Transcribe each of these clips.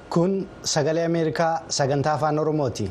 Kun sagalee Ameerikaa sagantaa afaan Oromooti.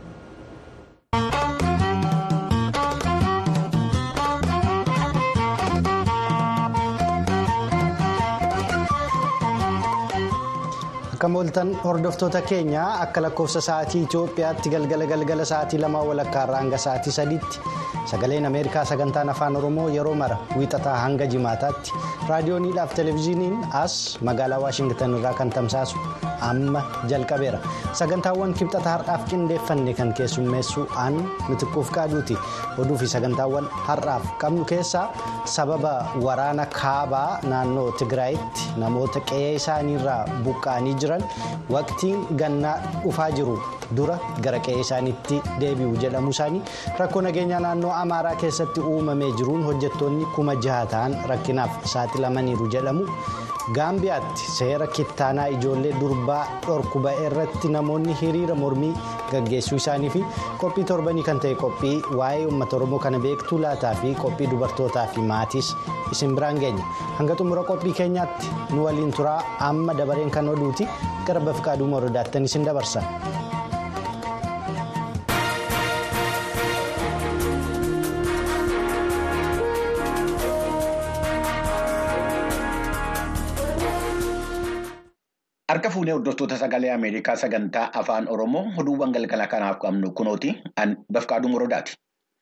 Akka mooltan hordoftoota keenya akka lakkoofsa sa'aatii Itoophiyaatti galgala galgala sa'aatii lamaa walakkaarraa hanga sa'aatii sadiitti sagaleen Ameerikaa sagantaan afaan Oromoo yeroo mara wiixataa hanga jimaataatti raadiyooniidhaaf televezyiiniin as magaalaa Waashingtan irraa kan tamsaasu amma jalqabeera. Sagantaawwan kibxata har'aaf qindeeffanne kan keessummeessu aan mitiquuf qaaduuti. Oduu fi sagantaawwan har'aaf qabnu keessaa sababa waraana kaabaa naannoo Tigraayitti namoota qe'ee isaaniirraa buqqa'anii jiran waqtiin gannaa dhufaa jiru dura gara qe'ee isaaniitti deebi'u jedhamu isaanii rakkoo nageenyaa naannoo Amaaraa keessatti uumamee jiruun hojjettoonni kuma jaha ta'an rakkinaaf saaxilamaniiru jedhamu. Gaambiyaatti seera kittaanaa ijoollee durbaa dhorku ba'e irratti namoonni hiriira mormii gaggeessuu isaanii fi qophii torbanii kan ta'e qophii waa'ee uummata oromoo kana beektuu laataa fi qophii dubartootaa fi maatiis isin biraan geenya hanga xumura qophii keenyaatti nu waliin turaa amma dabareen kan oduuti gara bafqaaduu morodaattan isin dabarsa. Harka fuunee hordoftoota sagalee Ameerikaa sagantaa afaan Oromoo oduuwwan galgala kanaaf qabnu kunooti bafqaaduu morodaati.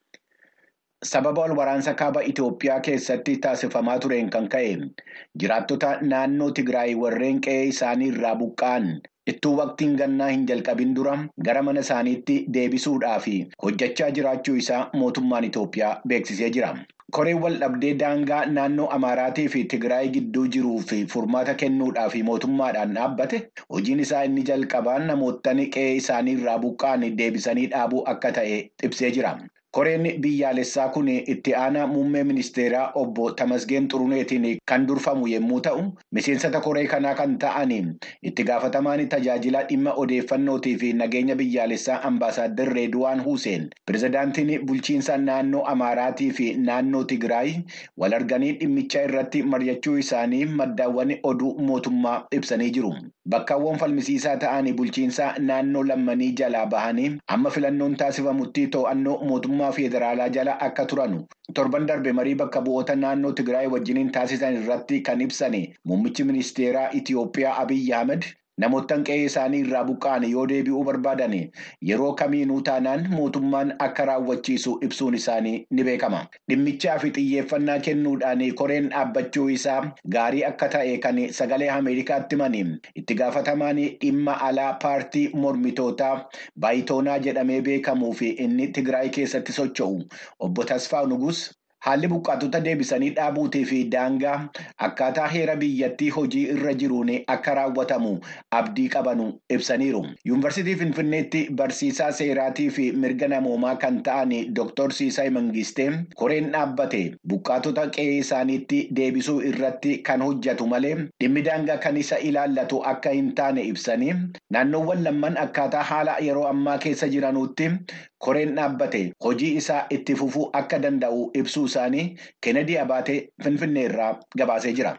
Sababa wal waraansa kaaba Itoophiyaa keessatti taasifamaa tureen kan ka'e jiraattota naannoo Tigraay warreen qe'ee isaanii irraa buqqa'an ittuu waqtiin gannaa hin jalqabin dura gara mana isaaniitti deebisuudhaaf hojjechaa jiraachuu isaa mootummaan Itoophiyaa beeksisee jira. Koreen wal dhabdee daangaa naannoo Amaaraatii fi Tigraay gidduu jiruu fi furmaata kennuudhaaf mootummaadhaan dhaabbate hojiin isaa inni jalqabaan namootni qe'ee isaanii irraa buqqa'an deebisanii dhaabuu akka ta'e ibsee jira. Koreen biyyaalessaa kun itti aanaa muummee ministeeraa obbo Tamasgeen Xuruneetiin kan durfamu yommuu ta'u, miseensota koree kanaa kan ta'an itti gaafatamaan tajaajila dhimma odeeffannootii fi nageenya biyyaalessaa ambaasaadder Reeduwaan Huseen pirezidaantiin bulchiinsa naannoo Amaaraatii fi naannoo Tigraay wal arganii dhimmicha irratti mari'achuu isaanii maddaawwan oduu mootummaa ibsanii jiru. Bakkaawwan falmisiisaa ta'an bulchiinsa naannoo lammanii jalaa bahanii amma filannoon taasifamutti to'annoo mootummaa federaalaa jala akka turanu torban darbe marii bakka bu'oota naannoo Tigraay wajjiniin taasisan irratti kan ibsan muummichi ministeeraa Itiyoophiyaa Abiyyi Ahmed namoottan qe'ee isaanii irraa buqqa'an yoo deebi'uu barbaadan yeroo kamiinuu taanaan mootummaan akka raawwachiisu ibsuun isaanii ni beekama. Dhimmichaa fi xiyyeeffannaa kennuudhaan koreen dhaabbachuu isaa gaarii akka ta'e kan sagalee Ameerikaatti himani itti gaafatamaan dhimma alaa paartii mormitootaa baayitoonaa jedhamee beekamuu fi inni Tigraay keessatti socho'u obbo Tasfaa Nugus. Haalli buqqaatota deebisanii dhaabuutii fi daangaa akkaataa heera biyyattii hojii irra jiruun akka raawwatamu abdii qabanu ibsaniiru. Yuunivarsiitii Finfinneetti barsiisaa seeraatii fi mirga namoomaa kan ta'an Dr. Siisay Mangistee koreen dhaabbate buqqaatota qe'ee isaaniitti deebisuu irratti kan hojjetu malee dhimmi daangaa kan isa ilaallatu akka hin taane ibsanii naannoowwan lamman akkaataa haala yeroo ammaa keessa jiranutti koreen dhaabbate hojii isaa itti fufuu akka danda'u ibsuu isaanii Kennedy Abaatee Finfinnee irraa gabaasee jira.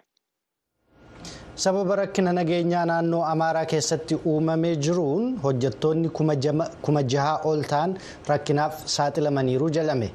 Sababa rakkina nageenyaa naannoo Amaaraa keessatti uumamee jiruun hojjettoonni kuma jaha ol ta'an rakkinaaf saaxilamaniiru jedhame.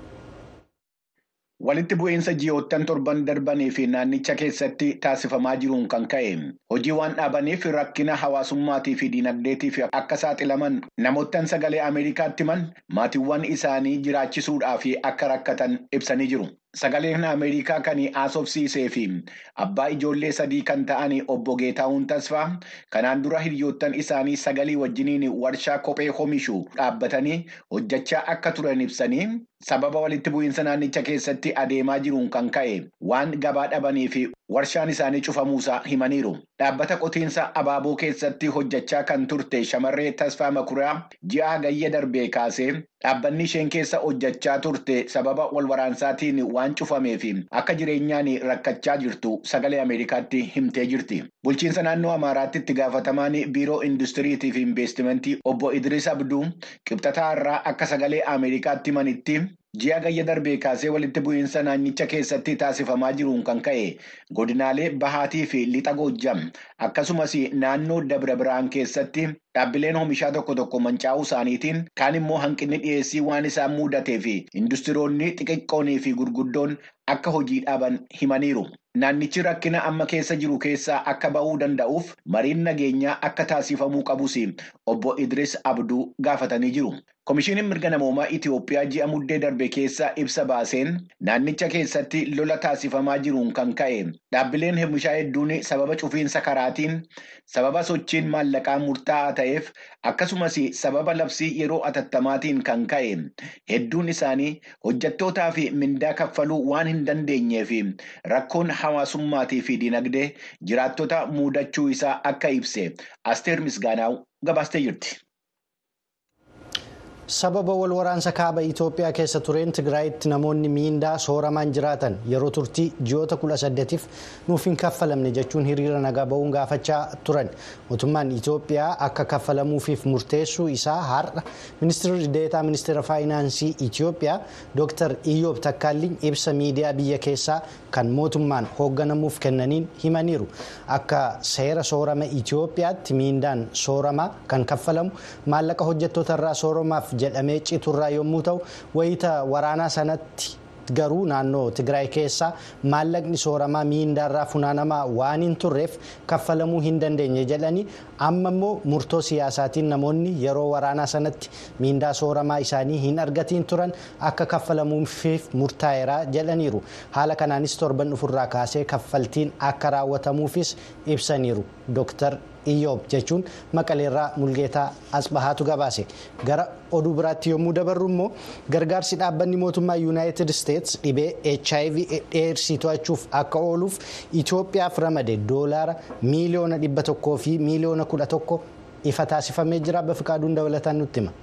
Walitti bu'iinsa ji'oottan torban darbanii fi naannicha keessatti taasifamaa jiruun kan ka'e hojii waan dhaabaniif rakkina hawaasummaatii fi dinagdeetiif akka saaxilaman namoottan sagalee Ameerikaatti himan maatiiwwan isaanii jiraachisuudhaaf akka rakkatan ibsanii jiru. Sagaleen Ameerikaa kan haasofsiisee fi abbaa ijoollee sadii kan ta'an obbo Geetahuun Tasfaa kanaan dura hiriyoottan isaanii sagalii wajjiniin warshaa kophee oomishu dhaabbatanii hojjechaa akka turan ibsanii sababa walitti bu'iinsa naannicha keessatti adeemaa jiruun kan ka'e waan gabaa dhabanii fi warshaan isaanii cufamuusaa himaniiru. Dhaabbata qotiinsa abaaboo keessatti hojjechaa kan turte shamarree Tasfaa Makuraa ji'a hagayya darbee kaasee dhaabbanni isheen keessa hojjechaa turte sababa wal waraansaatiin waan cufameef akka jireenyaan rakkachaa jirtu sagalee Ameerikaatti himtee jirti. Bulchiinsa naannoo Amaaraatti itti gaafatamaan biiroo industiriitii fi investimentii obbo Idris Abduu qibxataa irraa akka sagalee Ameerikaatti himanitti ji'a gayya darbee kaasee walitti bu'iinsa naannicha keessatti taasifamaa jiruun kan ka'e godinaalee bahaatii fi lixa goojjam akkasumas naannoo dabra biraan keessatti dhaabbileen oomishaa tokko tokko mancaa'uu isaaniitiin kaan immoo hanqinni dhiyeessii waan isaan mudatee fi industiroonni xixiqqoonii fi gurguddoon akka hojii dhaaban himaniiru. Naannichi rakkina amma keessa jiru keessaa akka ba'uu danda'uuf mariin nageenyaa akka taasifamuu qabus obbo Idris Abduu gaafatanii jiru. Komishiiniin mirga namoomaa Itiyoophiyaa ji'a muddee darbe keessaa ibsa baaseen naannicha keessatti lola taasifamaa jiruun kan ka'e dhaabbileen oomishaa hedduun sababa cufiinsa karaatiin sababa sochiin maallaqaa murtaa'aa ta'eef akkasumas sababa labsii yeroo atattamaatiin kan ka'e hedduun isaanii hojjettootaa fi mindaa kaffaluu waan hin dandeenyeef rakkoon hawaasummaatii fi dinagdee jiraattota muudachuu isaa akka ibse asteer misgaanaaw gabaastee jirti. sababa wal waraansa kaaba itoophiyaa keessa tureen tigraayitti namoonni miindaa sooramaan jiraatan yeroo turtii ji'oota 18f nuuf hin kaffalamne jechuun hiriira nagaa ba'uun gaafachaa turan mootummaan itoophiyaa akka kaffalamuufiif murteessuu isaa har'a ministeerri deetaa ministeera faayinaansii itoophiyaa dr iyyoob takkaalliin ibsa miidiyaa biyya keessaa kan mootummaan hoogganamuuf kennaniin himaniiru akka seera soorama itoophiyaatti miindaan sooramaa kan kaffalamu maallaqa hojjettoota irraa sooramaaf jedhamee citurraa yommuu ta'u wayita waraanaa sanatti garuu naannoo tigraay keessaa maallaqni sooramaa miindaarraa funaanamaa waan hin turreef kaffalamuu hin dandeenye jedhanii amma immoo murtoo siyaasaatiin namoonni yeroo waraanaa sanatti miindaa sooramaa isaanii hin argatiin turan akka kaffalamuufiif murtaa'eera jedhaniiru haala kanaanis torban dhufurraa kaasee kaffaltiin akka raawwatamuufis ibsaniiru dooktar iyyoob jechuun maqaleerraa mulgeetaa asbahaatu gabaase gara oduu biraatti yommuu dabarru immoo gargaarsi dhaabbanni mootummaa yuunaayitid isteets dhibee hiv eedsii to'achuuf akka ooluuf itoophiyaaf ramade doolaara miiliyoona dhibba tokkoo fi miiliyoona kudha tokko ifa taasifamee jira bafiqaaduun dabalataan nutti hima.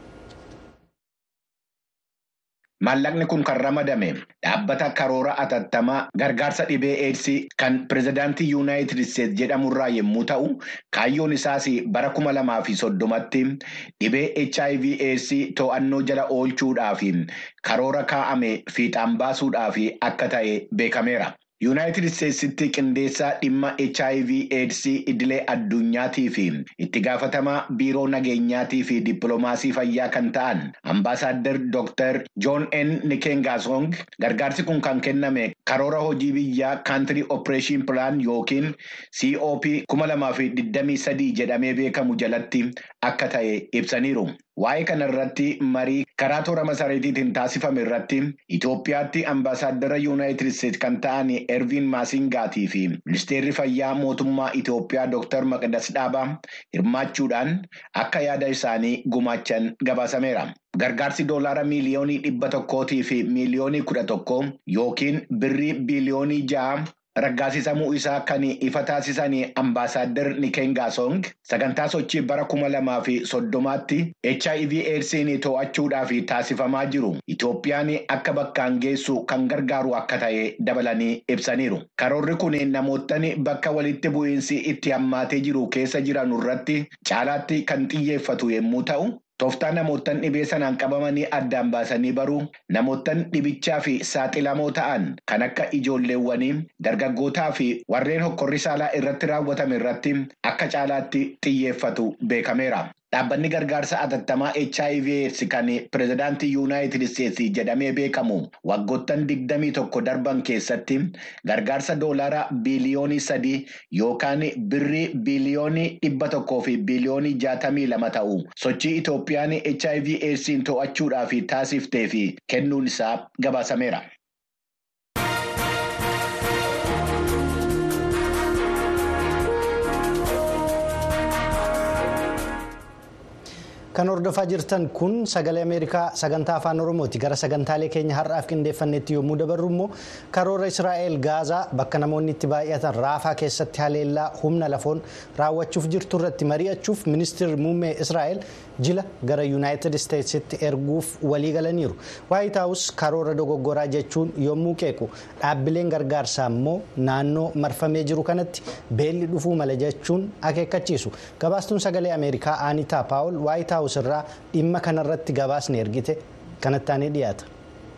Maallaqni kun kan ramadame dhaabbata karoora atattamaa gargaarsa dhibee eedsii kan pirezidaantii yuunaayitid isteetsi jedhamurraa yommuu ta'u kaayyoon isaas bara kuma lamaa fi soddomatti dhibee hiv eedsii to'annoo jala oolchuudhaaf karoora kaa'ame fiixaan baasuudhaaf akka ta'e beekameera. yuunaayitid isteetsitti qindeessaa dhimma hiv eedsii idilee addunyaatii fi itti gaafatamaa biiroo nageenyaatii fi dippiloomaasii fayyaa kan ta'an ambaasaaddar dooktar joon n nikengaasong gargaarsi kun kan kenname karoora hojii biyyaa kaantirii opereeshin pilaan yookiin cop kuma lamaa fi digdamii sadii jedhamee beekamu jalatti akka ta'e ibsaniiru. Waa'ee kana irratti marii karaa toora masareetiitiin taasifame irratti Itoophiyaatti ambaasaaddara yuunaayitid isteetsi kan ta'an erviin maasingaatii fi ministeerri fayyaa mootummaa Itoophiyaa Dr. Maqdas Dhaabaa hirmaachuudhaan akka yaada isaanii gumaachan gabaasameera. Gargaarsi doolaara miiliyoonii dhibba tokkootii fi miiliyoonii kudha tokko yookiin birrii biiliyoonii ja'a. Raggaasisamuu isaa kan ifa taasisan ambaasaaddar Nikengaasong sagantaa sochii bara kuma lamaa fi soddomaatti HIV eedsiin to'achuudhaaf taasifamaa jiru Itoophiyaan akka bakkaan geessu kan gargaaru akka ta'e dabalanii ibsaniiru. Karoorri kun namootni bakka walitti bu'iinsi itti hammaatee jiru keessa jiran irratti caalaatti kan xiyyeeffatu yommuu ta'u. Tooftaa namoottan dhibee sanaan qabamanii addaan baasanii baruu namoottan dhibichaa fi saaxilamoo ta'an kan akka ijoolleewwanii dargaggootaa fi warreen hokkorri saalaa irratti raawwatame irratti akka caalaatti xiyyeeffatu beekameera. Dhaabbanni gargaarsa atattamaa HIV kan pirezidaantii yuunaayitid isteetsi jedhamee beekamu waggoottan digdamii tokko darban keessatti gargaarsa doolaara biiliyoonii sadii yookaan birrii biiliyoonii dhibba tokkoo fi biiliyoonii jaatamii lama ta'u sochii Itoophiyaan HIV eedsiin to'achuudhaaf taasiftee fi kennuun isaa gabaasameera. Kan hordofaa jirtan kun sagalee Ameerikaa sagantaa afaan Oromooti. Gara sagantaalee keenya har'aaf qindeeffannetti yommuu dabarru immoo karoora Israa'el Gaazaa bakka namoonni itti baay'atan raafaa keessatti haleellaa humna lafoon raawwachuuf jirtu irratti mari'achuuf ministeerri muummee Israa'el jila gara Yuunaayitid Isteetsitti erguuf walii galaniiru. Waayit Haawus karoora dogoggoraa jechuun yommuu qeequ dhaabbileen gargaarsaa immoo naannoo marfamee jiru kanatti beelli dhufuu mala jechuun akeekkachiisu. Gabaastuun sagalee Ameerikaa Aanitaa Paawul Waayit Haawus irraa dhimma kanarratti gabaasni ergite kanatti aanee dhiyaata.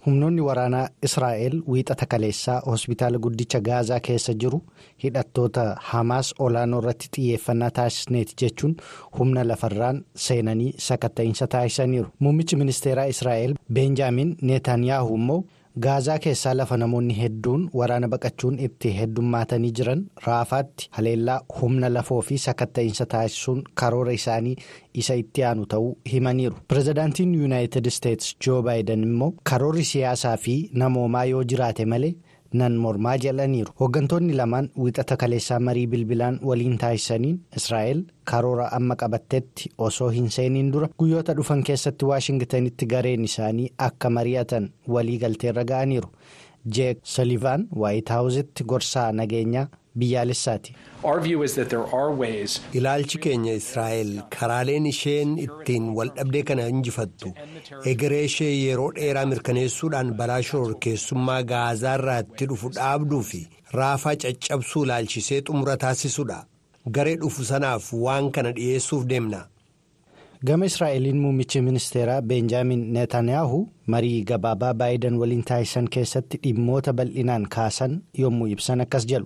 humnoonni waraanaa israa'el wiixata kaleessaa hospitaala guddicha gaazaa keessa jiru hidhattoota hamaas olaanoo irratti xiyyeeffannaa taasisneeti jechuun humna lafarraan seenanii sakatta'iinsa taasisaniiru muummichi ministeeraa israa'el beenjaamin neetanyaahu immoo gaazaa keessaa lafa namoonni hedduun waraana baqachuun itti heddummaatanii jiran raafaatti haleellaa humna lafoo fi sakatta'iinsa taasisuun karoora isaanii isa itti aanu ta'uu himaniiru pirezidaantiin yuunaayitid isteetsi joo baayiden immoo karoorri siyaasaa fi namoomaa yoo jiraate malee nan mormaa jedhaniiru hooggantoonni lamaan wiixata kaleessaa marii bilbilaan waliin taasisaniin israa'el karoora amma qabattetti osoo hin seeniin dura guyyoota dhufan keessatti waashingitanitti gareen isaanii akka mari'atan walii galteerra ga'aniiru jeek salivaan waayit haawuzitti gorsaa nageenyaa biyyaalessaati. ilaalchi keenya israa'el karaaleen isheen ittiin waldhabdee kana injifattu egeree ishee yeroo dheeraa mirkaneessuudhaan balaa shororkeessummaa gaazaarraa itti dhufu dhaabduu fi raafaa caccabsuu ilaalchisee xumura taasisuudha garee dhufu sanaaf waan kana dhiyeessuuf deemna. gama israa'eliin muummichi ministeeraa beenjaamin neetanyaahu marii gabaabaa baayiden waliin taasisan keessatti dhimmoota bal'inaan kaasan yommuu ibsan akkas jedhu.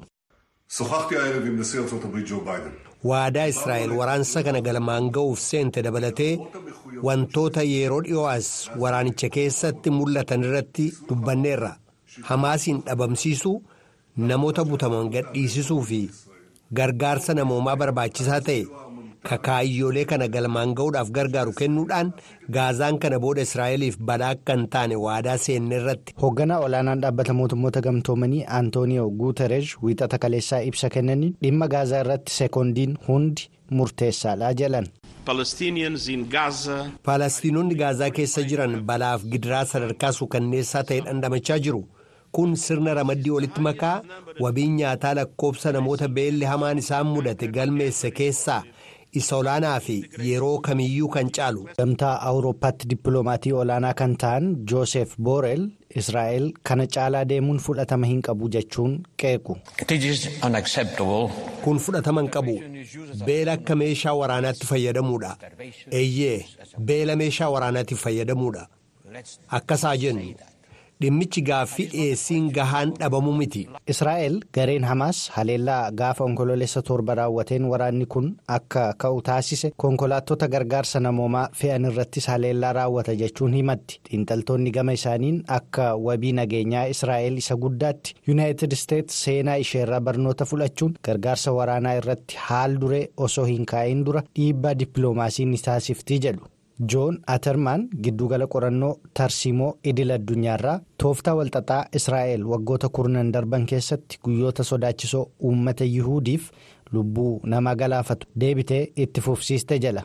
waadaa israa'el waraansa kana galmaan ga'uuf seente dabalatee wantoota yeroo dhiyoo as waraanicha keessatti mul'atan irratti dubbanneerra hamaasiin dhabamsiisuu namoota butaman gadhiisisuu fi gargaarsa namoomaa barbaachisaa ta'e kakaayyoolee kana galmaan ga'uudhaaf gargaaru kennuudhaan gaazaan kana booda israa'eliif balaa akka hin taane waadaa seenne irratti. hoogganaa olaanaan dhaabbata mootummoota gamtoomanii antooniyoo guutereej wiixata kaleessaa ibsa kennaniin dhimma gaazaa irratti sekoondiin hundi murteessaadha jedhan. Faalastiinonni gaazaa keessa jiran balaaf gidiraa sadarkaa suukanneessaa ta'e dhandhamachaa jiru. Kun sirna ramaddii walitti makaa wabiin nyaataa lakkoobsa namoota beelli hamaan isaan mudate galmeesse keessaa isa olaanaa fi yeroo kamiyyuu kan caalu. Gamtaa Awurooppaatti dippiloomaatii olaanaa kan ta'an Joosef Booreel Israa'el kana caalaa deemuun fudhatama hin qabu jechuun qeequ. Kun fudhatama hin qabu. Beela akka meeshaa waraanaatti fayyadamuudha. Eeyyee beela meeshaa waraanaatiif fayyadamuudha. Akkasaa jennu. dhimmichi gaaffii dhiyeessiin gahaan dhabamu miti. Israa'el gareen Hamaas haleellaa gaafa onkololeessa torba raawwateen waraanni kun akka ka'u taasise konkolaattota gargaarsa namoomaa fe'an irrattis haleellaa raawwata jechuun himatti xiinxaltoonni gama isaaniin akka wabii nageenyaa Israa'el isa guddaatti yuunaayitid isteetsi seenaa isheerraa barnoota fudhachuun gargaarsa waraanaa irratti haal duree osoo hin kaa'in dura dhiibbaa dippiloomaasii ni taasifti jedhu. joon atermaan giddugala qorannoo tarsiimoo idil addunyaarraa tooftaa walxaxaa israa'el waggoota kurnan darban keessatti guyyoota sodaachisoo uummata yihuudiif lubbuu namaa galaafatu deebitee itti fufsiiste jala.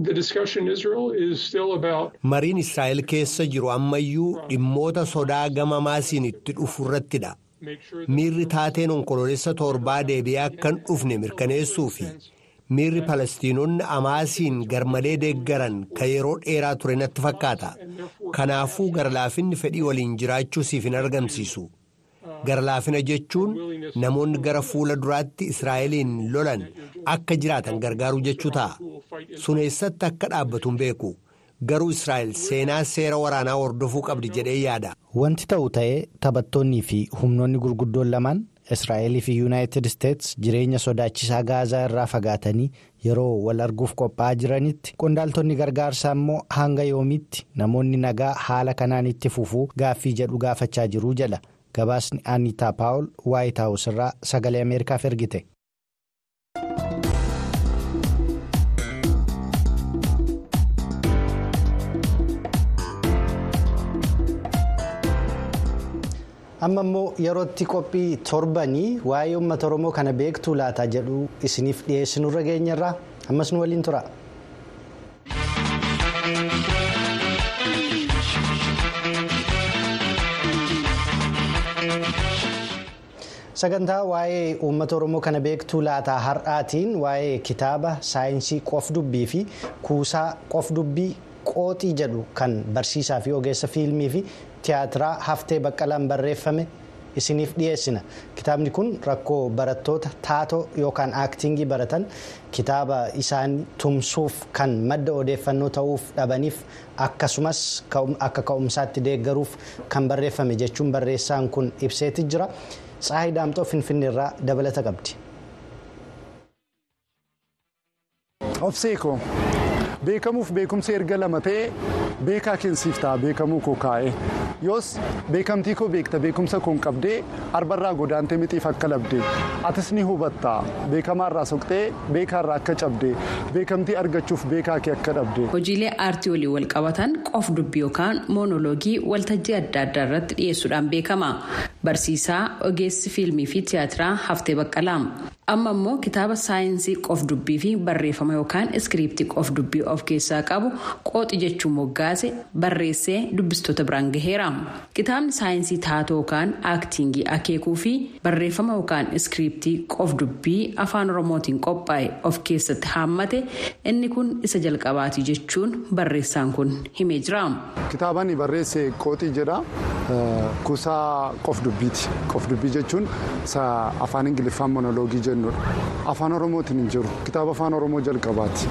mariin israa'el keessa jiru ammayyuu dhimmoota sodaa gama maasiin itti dhufu irrattidha miirri taateen onkololeessa torbaa deebi'ee akka hin dhufne mirkaneessuu fi. miirri palestiinonni amaasiin garmalee deeggaran kan yeroo dheeraa ture natti fakkaata kanaafuu garlaafinni fedhii waliin jiraachuu siif hin argamsiisu garlaafina jechuun namoonni gara fuula duraatti israa'eliin lolan akka jiraatan gargaaruu jechuu ta'a sun eessatti akka dhaabbatu hin beeku garuu israa'el seenaa seera waraanaa hordofuu qabdi jedhee yaada. wanti ta'u ta'ee taphattoonnii fi humnoonni gurguddoon lamaan. Israa'elii fi yuunaayitid isteetsi jireenya sodaachisaa gaazaa irraa fagaatanii yeroo wal arguuf qophaa'aa jiranitti qondaaltonni gargaarsaa immoo hanga yoomiitti namoonni nagaa haala kanaan itti fufuu gaaffii jedhu gaafachaa jiruu jedha gabaasni aniitaa paawul waayit haawus irraa sagalee ameerikaaf ergite. amma immoo yerootti qophii torbanii waa'ee uummata oromoo kana beektuu laata jedhu isiniif dhiyeessinurra geenyarraa ammas nu waliin tura. sagantaa waa'ee uummata oromoo kana beektuu laataa har'aatiin waa'ee kitaaba saayinsii qof dubbii fi kuusaa qof dubbii qooxii jedhu kan barsiisaa fi ogeessa fiilmii fi tiyaatiraa haftee baqqalaan barreeffame isiniif dhiyeessina kitaabni kun rakkoo barattoota taatoo yookaan aaktingii baratan kitaaba isaan tumsuuf kan madda odeeffannoo ta'uuf dhabaniif akkasumas akka ka'umsaatti deeggaruuf kan barreeffame jechuun barreessaan kun ibseeti jira tsaayi daamxoo finfinneerraa dabalata qabdi. Obseekoo beekamuuf beekumsi erga lama ta'e beekaa keensiif ta'a beekamuu koo kaa'e yoos beekamtii koo beekta beekumsa koon qabdee arbarraa godaantee mixiif akka labde atis ni hubatta beekamaarraa soqxee beekaarraa akka cabde beekamtii argachuuf beekaa kee akka dhabde. hojiilee aartii walii wal qabatan qof dubbii yookaan moonoloogii waltajjii adda addaa irratti dhiyeessuudhaan beekama barsiisaa ogeessi fiilmii fi tiyaatiraa haftee baqqalaa amma immoo kitaaba saayinsii qof dubbii fi barreeffama yookaan iskiriiptii qof dubbii of keessaa qabu qooxi jechuun moggaase barreessee dubbistoota biraan gaheera kitaabni saayinsii taatoo yookaan aaktingii akeekuu fi barreeffama yookaan iskiriiptii qof dubbii afaan oromootiin qophaa'e of keessatti haammate inni kun isa jalqabaati jechuun barreessaan kun himee jira. kitaabni barreesse qooxii jedha kuusaa qof dubbiiti qof dubbii jechuun afaan ingiliffaan monoloogii jennudha afaan oromootiin hin jiru kitaaba afaan oromoo jalqabaati.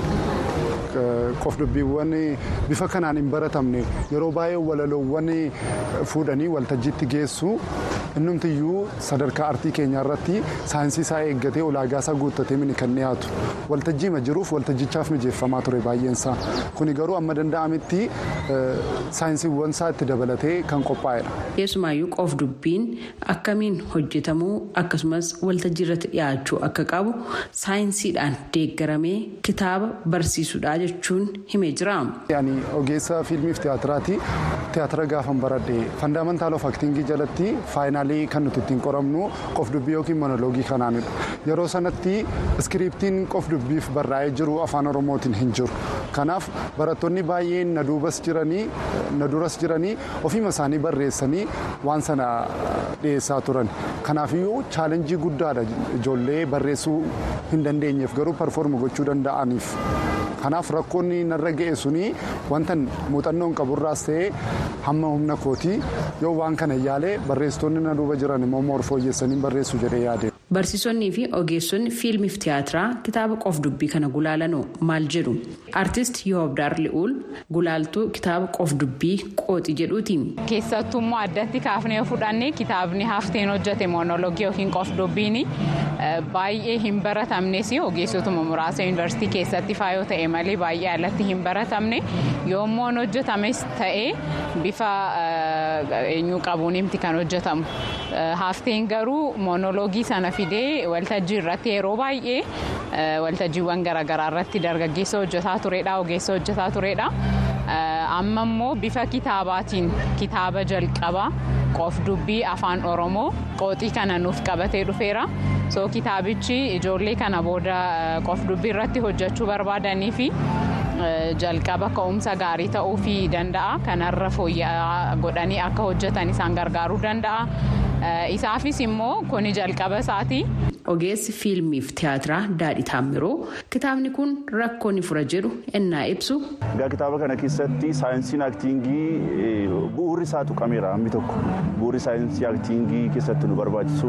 qof dubbiiwwan bifa kanaan hin baratamne yeroo baay'ee walaloowwan fuudhanii waltajjiitti geessu innumtiyyuu sadarkaa artii keenyaa irratti saayinsii isaa eeggatee ulaagaa isaa guuttatee mini kan dhiyaatu waltajjiima jiruuf waltajjichaaf mijeeffamaa ture baay'eensaa kuni garuu amma danda'ametti saayinsiiwwan isaa itti dabalatee kan qophaa'edha. keessumaayyuu qof dubbiin akkamiin hojjetamuu akkasumas waltajjii irratti dhiyaachuu akka qabu saayinsiidhaan deeggaramee kitaaba barsiisudha jechuun himee jira. Ani ogeessa fiilmiif tiyaatiraati. Tiyaatira gaafan baradhe fandaamentaal of aktingii jalatti faayinaalii kan nuti ittiin qoramnu qof dubbii yookiin monoloogii kanaanidha. Yeroo sanatti iskiriiptiin qof dubbiif barraa'ee jiru afaan oromootiin hin jiru. Kanaaf barattoonni baay'een na duubas jiranii na duras jiranii ofiima isaanii barreessanii waan sana dhiyeessaa turan. Kanaafiyyuu chaalenjii guddaadha ijoollee barreessuu hin dandeenyeef garuu parfoorma gochuu danda'aniif. kanaaf rakkoonni narra ga'e suni wanta muuxannoon qaburraas ta'ee hamma humna kootii yoo waan kana yaalee barreessitoonni na duuba jiran immoo moorfooyyeessanii barreessu jedhee yaade. Barsiisonni fi ogeessonni fiilmiif tiyaatiraa kitaaba qof dubbii kana gulaalanoo maal jedhu artist Yoobdaar Li'uul gulaaltuu kitaaba qof dubbii qooxi jedhuuti. Keessattuu immoo addatti kaafnee fudhannee kitaabni hafteen hojjete moonoloogii yookiin qof dubbiin baay'ee hin baratamnes ogeessotuma muraasa yuunivarsiitii keessatti faayoo ta'e malee baay'ee alatti hin baratamne yoommoo hojjetames ta'ee bifa eenyuu qabuun himti kan hojjetamu. Hafteen garuu moonoloogii sana fidee waltajjii irratti yeroo baay'ee waltajjiiwwan garaagaraa irratti dargaggeessa hojjetaa turedha ogeessa hojjetaa turedha. Amma immoo bifa kitaabaatiin kitaaba jalqaba qof dubbii afaan oromoo qooxii kana nuuf qabatee dhufeera. So kitaabichi ijoollee kana booda qof dubbii irratti hojjechuu barbaadanii fi jalqaba ka'umsa gaarii ta'uu fi danda'a. Kanarra fooyya'aa godhanii akka hojjetan isaan gargaaruu danda'a. Isaafis immoo kuni jalqaba isaati. Ogeessi fiilmiif tiyaatiraa Daadhii Taammiroo kitaabni kun rakkoo ni fura jedhu ennaa ibsu. Egaa kitaaba kana keessatti saayinsiin aaktiingii bu'uurri isaa tuqameera hammi tokko. Bu'uurri saayinsii aaktiingii keessatti nu barbaachisu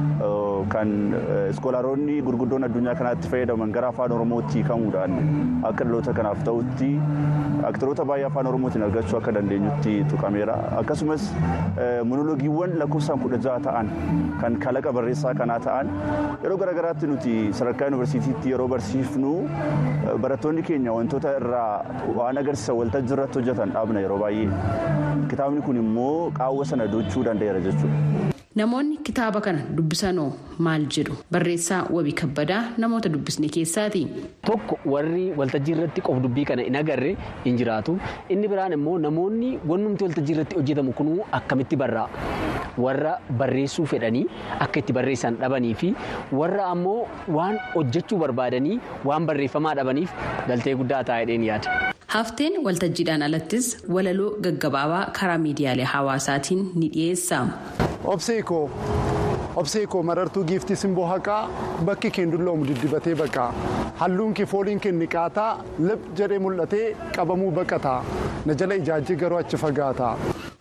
kan iskoolaaroonni gurguddoon addunyaa kanaatti fayyadaman gara afaan oromootti hiikamuudhaan akka dhaloota kanaaf ta'utti aktaroota baay'ee afaan oromootiin argachuu akka dandeenyutti tuqameera. Akkasumas monoloogiiwwan lakkoofsaan kudha jaha ta'an kan kalaqa barreessaa kanaa ta'an yeroo garaagaraatti nuti sadarkaa yuunivarsiitiitti yeroo barsiifnu barattoonni keenya wantoota irraa waan agarsiisan waltajjii irratti hojjetan dhaabna yeroo baay'ee kitaabni kun immoo qaawwa sana dochuu danda'eera jechuudha. Namoonni kitaaba kana dubbisanoo maal jedhu barreessaa wabii kabbadaa namoota dubbisne keessaati. Tokko warri waltajjii irratti qof dubbii kana hin agarre hin jiraatu. Inni biraan immoo namoonni wannumti waltajjii irratti hojjetamu kunuu akkamitti barraa'a. Warra barreessuu fedhanii akka itti barreessan dhabanii fi warra ammoo waan hojjechuu barbaadanii waan barreeffamaa dhabaniif galtee guddaa taa'edheen yaada. Hafteen waltajjiidhaan alattis walaloo gaggabaabaa karaa miidiyaalee hawaasaatiin ni dhiyeessa. Obseekoo Obseekoo marartuu giiftii simboo haqaa bakki keen dulloomu diddibatee baqaa halluun kee fooliin kee niqaataa lip jedhee mul'atee qabamuu baqataa na jala ijaajjii garuu achi fagaataa.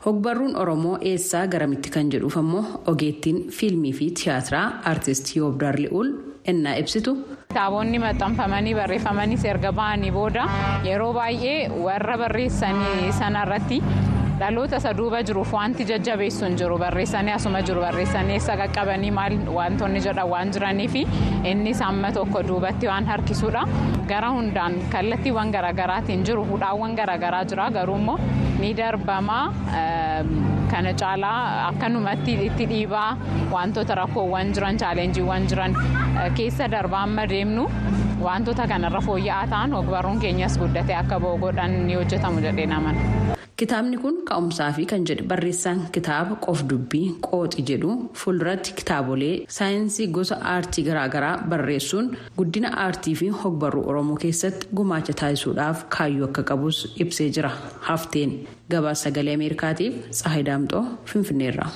hogbarruun oromoo eessaa garamitti kan jedhuuf ammoo ogeettiin fiilmii fi tiyaatiraa aartist yoobdar li'uul ennaa ibsitu. kitaabonni maxxanfamanii barreeffamanis erga ba'anii booda yeroo baay'ee warra barreessanii sanarratti dhaloota isa duuba jiruuf wanti jajjabeessu hin jiru barreessanii asuma jiru barreessanii eessa qaqqabanii maal wantoonni jedhan waan jiranii fi innis amma tokko duubatti waan harkisuudha gara hundaan kallattiiwwan garaagaraatiin jiru hudhaawwan garaagaraa jira garuu immoo ni darbamaa kana caalaa akkanumatti itti dhiibaa wantoota rakkoowwan jiran chaalenjiiwwan jiran keessa darbaa amma deemnu wantoota kanarra fooyya'aa ta'an ogbarruun keenyas guddatee akka ba'u godhan ni hojjetamu jedhee naman. Kitaabni kun ka'umsaa fi kan jedhe barreessaan kitaaba qof dubbii qooxi jedhu fuulduratti kitaabolee saayinsii gosa aartii garaagaraa barreessuun guddina aartii fi hogbarruu oromoo keessatti gumaacha taasisuudhaaf kaayyoo akka qabus ibsee jira hafteen gabaasa sagalee ameerikaatiif tsahayi daamxoo finfinneerra.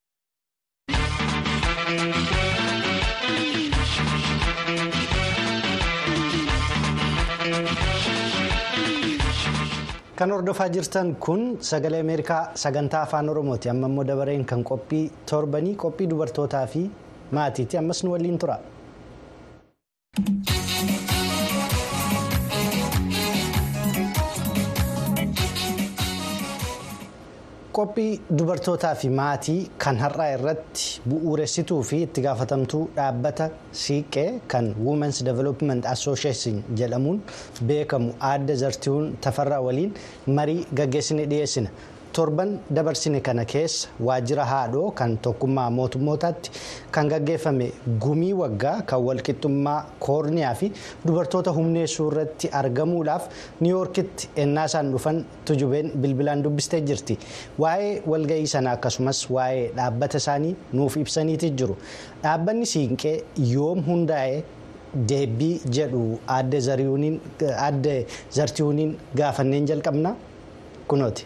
kan hordofaa jirtan kun sagalee ameerikaa sagantaa afaan oromooti amma immoo dabareen kan qophii torbanii qophii dubartootaa fi maatiiti ammas nu waliin tura. qophii dubartootaa fi maatii kan har'aa irratti bu'uuressituu fi itti gaafatamtuu dhaabbata siiqqee kan women's development association jedhamuun beekamu aadde zartiiwwan tafarraa waliin marii gaggeessine dhiyeessina torban dabarsine kana keessa waajjira haadhoo kan tokkummaa mootummootaatti kan gaggeeffame gumii waggaa kan walqixxummaa koorniyaa fi dubartoota humneessuu irratti argamuudhaaf niiwoorkitti ennaa isaan dhufan tujubeen bilbilaan dubbistee jirti waa'ee walga'ii sana akkasumas waa'ee dhaabbata isaanii nuuf ibsaniiti jiru dhaabbanni siinqee yoom hundaa'e deebii jedhu aadde zartiiwwaniin gaafanneen jalqabna kunooti.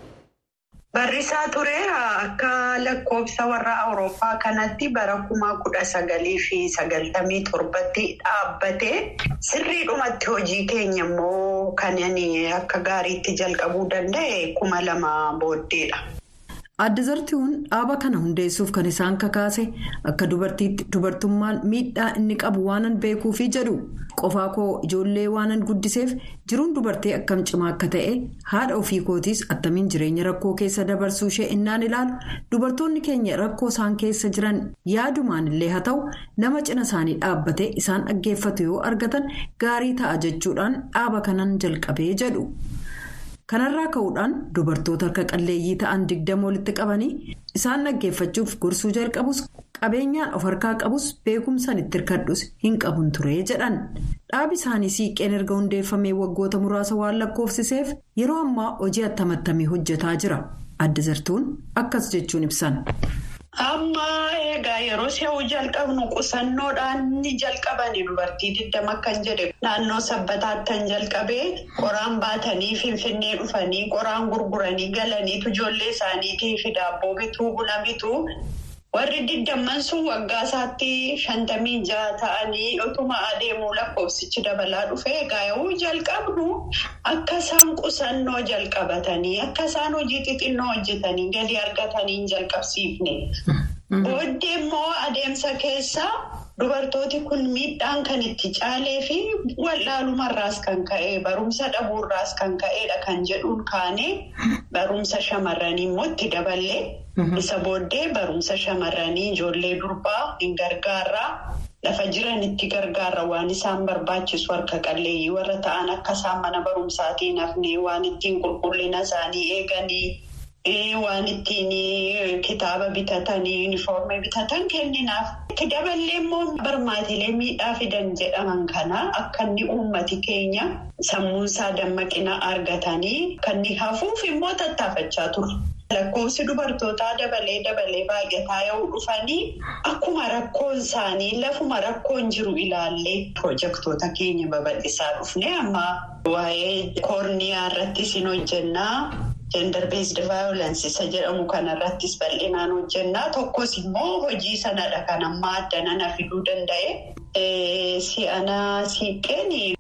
Barrisaa ture akka lakkoofsa warra Awurooppaa kanatti bara kuma kudha sagalii fi sagaltamii torbatti dhaabbate sirriidhumatti hojii keenya immoo kan akka gaariitti jalqabuu danda'e kuma lama booddeedha. Aadde Zartiiwwan dhaaba kana hundeessuuf kan isaan kakaase akka dubartiitti dubartummaan miidhaa inni qabu waanan beekuufi jedhu qofaa koo ijoollee waanan guddiseef jiruun dubartii akkam cimaa akka ta'e haadha ofii kootiis attamiin jireenya rakkoo keessa dabarsuu ishee innaan ilaalu dubartoonni keenya rakkoo isaan keessa jiran yaadumaan illee haa ta'u nama cina isaanii dhaabbatee isaan dhaggeeffatu yoo argatan gaarii ta'a jechuudhaan dhaaba kanan jalqabee jedhu. kanarraa ka'uudhaan dubartoota harka qalleeyyii ta'an digdama walitti qabanii isaan dhaggeeffachuuf gorsuu jalqabus qabeenyaan of harkaa qabus beekumsaan itti hirkadhus hin qabun ture jedhan dhaabi isaanii siiqqeen erga hundeeffamee waggoota muraasa waan lakkoofsiseef yeroo ammaa hojii attamattamii hojjetaa jira aadde zartuun akkas jechuun ibsan. Amma egaa yeroo si'uu jalqabnu qusannoodhaan ni jalqabani dubartii digdama kan jedhe naannoo sabbataatti kan jalqabee qoraan baatanii finfinnee dhufanii qoraan gurguranii galaniitu ijoollee isaaniitii fi daabboo bituu buna bituu warri digdamman sun waggaa isaatti shantamii jaha ta'anii utuma adeemuu lakkoofsichi dabalaa dhufee egaa yoo jalqabnu akka isaan qusannoo jalqabatanii akka isaan hojii xixinnoo hojjetanii galii argatanii hin jalqabsiifne. Booddee immoo adeemsa keessa dubartooti kun miidhaan kan itti caalee fi wallaalumarraas kan ka'e barumsa dhabuurraas kan ka'edha kan jedhuun kaanee barumsa shamarranii immoo itti daballee isa booddee barumsa shamarranii ijoollee durbaa hin gargaarraa lafa jiran itti gargaarra waan isaan barbaachisu harka qalleeyyii warra ta'an akka isaan mana barumsaatiin hafnee waan ittiin qulqullina isaanii eeganii. waan ittiin kitaaba bitatanii yuunifoormii bitatan kenninaaf. Itti daballee immoo barmaatilee miidhaa fidan jedhaman kana akka inni uummati keenya sammuunsaa dammaqina argatanii kan inni hafuuf immoo tattaafachaa ture. Lakkoofsi dubartootaa dabalee dabalee baay'ataa yoo dhufanii akkuma rakkoon isaanii lafuma rakkoon jiru ilaallee pirojektoota keenya babal'isaa dhufne amma waa'ee koorniyaa irrattis hin hojjennaa. Gender based violence isa jedhamu kanarrattis bal'inaan hojjennaa tokkos immoo hojii sanadha kan ammaa adda nana fiduu danda'e si'anaa siiqqeen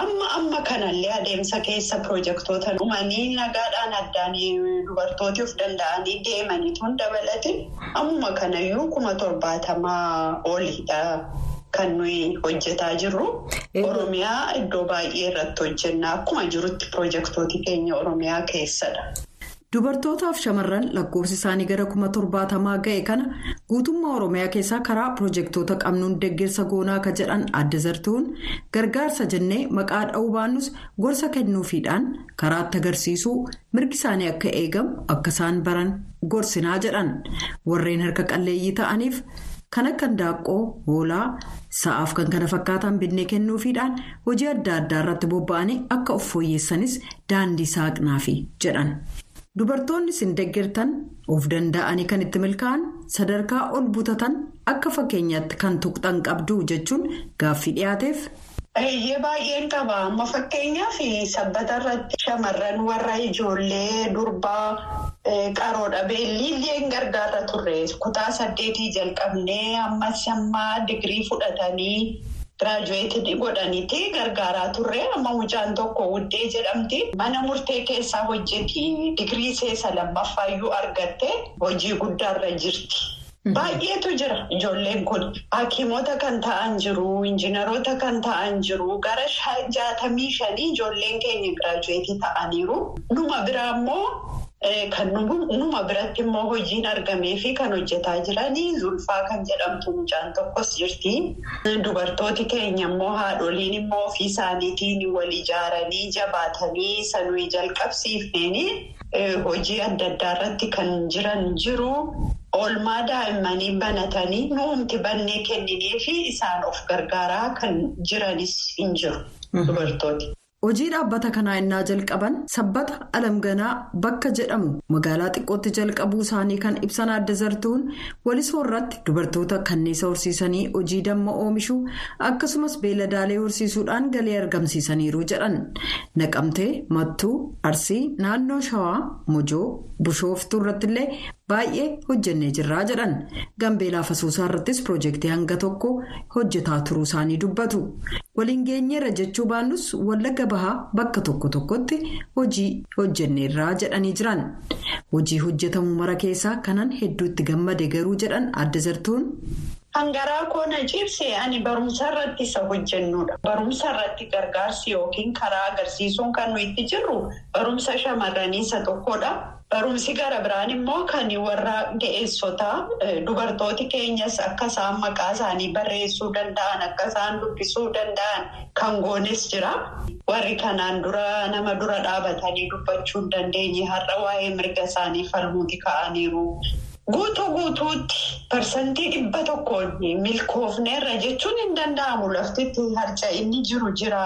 amma amma kanallee adeemsa keessa pirojektoota dhumanii nagaadhaan addaan dubartooti of danda'anii deemaniituun dabalate ammuma kanayyuu kuma torbaatamaa oliidha kan nuyi hojjetaa jirru. Oromiyaa iddoo baay'ee irratti hojjenna akkuma jirutti pirojektooti keenya Oromiyaa keessadha. Dubartootaaf shamarran lakkoofsi isaanii gara kuma torbaatamaa ga'e kana guutummaa Oromiyaa keessaa karaa pirojektoota qabnuun deeggarsa goonaa akka jedhan adda zartuun gargaarsa jennee maqaa dha'uu baannus gorsa kennuufiidhaan karaatti agarsiisuu mirgi isaanii akka eegamu akka isaan baran gorsinaa jedhan warreen harka qalleeyyii ta'aniif kan akka handaaqqoo hoolaa sa'aaf kan kana fakkaatan binnee kennuufiidhaan hojii adda addaa irratti bobba'anii akka of fooyyeessanis daandii saaqnaafi jedhan. Dubartoonni isin deeggartan of danda'anii kan itti milkaa'an sadarkaa ol butatan akka fakkeenyaatti kan tuqxan qabdu jechuun gaaffii dhiyaateef. Eeyyee baay'een qaba amma fakkeenyaaf sabbata irratti shamarran warra ijoollee durbaa qaroodha beelliillee gargaarra turre kutaa saddeetii jalqabnee ammas ammaa digirii fudhatanii. Giraajuweetii godhaniiti gargaaraa turre amma mucaan tokko wuddee jedhamti mana murtee keessaa hojjeti digirii seesa lammaffaayyuu argatte hojii guddaarra jirti. Baay'eetu jira ijoolleen kun hakiimota kan ta'an jiru injiinaroota kan ta'an jiru gara jaatamii shanii ijoolleen keenya giraajuweetii ta'aniiru numa biraa immoo. Kan numa biratti immoo hojiin argamee fi kan hojjetaa jiranii zulfaa kan jedhamtu mucaan tokkos jirti. Dubartooti keenya immoo haadholiin immoo ofii isaaniitiin wal ijaaranii jabaatanii sanuu jalqabsiifneen hojii adda addaa irratti kan jiran jiru. Oolmaa daa'immanii banatanii nuumti bannee kenninee fi isaan of gargaaraa kan jiranis hin jiru dubartooti. Hojii dhaabbata kanaa innaa jalqaban sabbata alamganaa bakka jedhamu magaalaa xiqqootti jalqabuu isaanii kan ibsan adda zartuun walisoo irratti dubartoota kanneessa horsiisanii hojii damma oomishuu akkasumas beeladaalee horsiisuudhaan galii argamsiisaniiru jedhan naqamtee mattuu arsii naannoo shawaa mojoo bushooftuu irrattillee baay'ee hojjennee jirraa jedhan gambeelaa fasuusaa irrattis piroojeektii hanga tokko hojjetaa turuu isaanii dubbatu waliin geenyeerra jechuu baannus wallagga bahaa bakka tokko tokkotti hojii hojjenneerraa jedhanii jiran hojii hojjetamu mara keessaa kanan hedduutti gammade garuu jedhan adda zartuun. Hangaraa koona cibsee ani barumsa irratti isa hojjennudha. Barumsa irratti gargaarsi yookiin karaa agarsiisuun kan nuyi itti jirru barumsa shamarranii isa tokkodha. Barumsi gara biraan immoo kan warra ga'eessotaa dubartooti keenyas akka isaan maqaa isaanii barreessuu danda'an akka isaan dubbisuu danda'an kan goones jira. Warri kanaan dura nama dura dhaabatanii dubbachuu hin dandeenye har'a waa'ee mirga isaanii falmuuti ka'aniiru. Guutuu guutuutti parsantii dhibba tokkoon milkoofneerra jechuun hin danda'amu laftitti harca'inni jiru jira.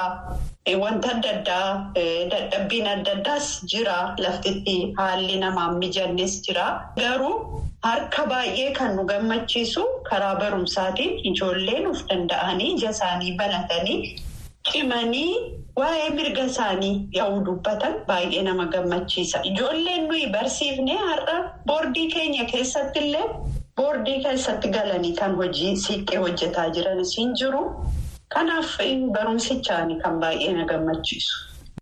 Wanta adda addaa dadhabbiin adda addaas jira laftitti haalli namaan mijannes jira. Garuu harka baay'ee kan nu gammachiisu karaa barumsaatiin ijoolleen of danda'anii ija isaanii banatanii cimanii waa'ee mirga isaanii yaa'uu dubbatan baay'ee nama gammachiisa. Ijoolleen nuyi barsiifnee har'a boordii keenya keessatti illee boordii keessatti galanii kan hojii siiqqee hojjetaa jiranis hin jiru. Kanaaf barumsichaan kan baay'ee na gammachiisu.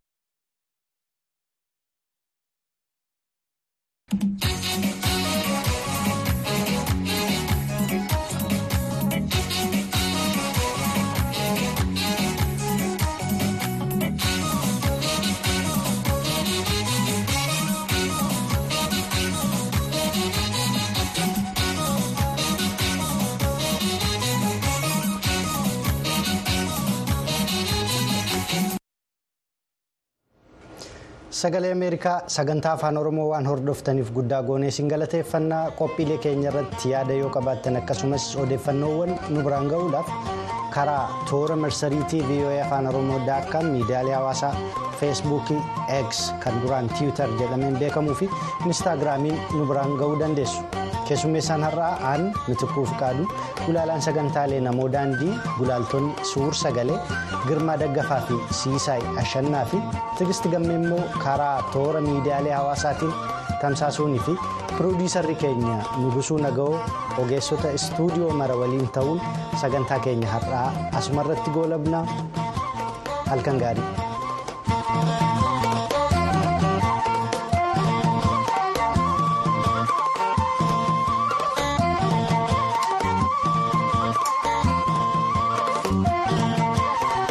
Sagalee Ameerikaa sagantaa afaan Oromoo waan hordoftaniif guddaa goonee isin galateeffannaa qophiilee keenya irratti yaada yoo qabaattan akkasumas odeeffannoowwan nu biraan ga'uudhaaf karaa toora marsariitii VOA afaan Oromoo daakkaan miidiyaalee hawaasaa feesbuukii X kan duraan tiwiitar jedhameen beekamuu fi inistaagiraamiin nu biraan ga'uu dandeessu. Keessummeessaan har'aa aan mitikkuuf qaadu gulaalaan sagantaalee namoo daandii gulaaltonni suur sagalee girmaa daggafaa fi siisaay ashannaa fi tigisti gammee immoo karaa toora miidiyaalee hawaasaatiin tamsaasuunii fi piroodiisarri keenya nugusuu naga'oo ogeessota istuudiyoo mara waliin ta'uun sagantaa keenya har'aa asumarratti goolabna halkan gaarii.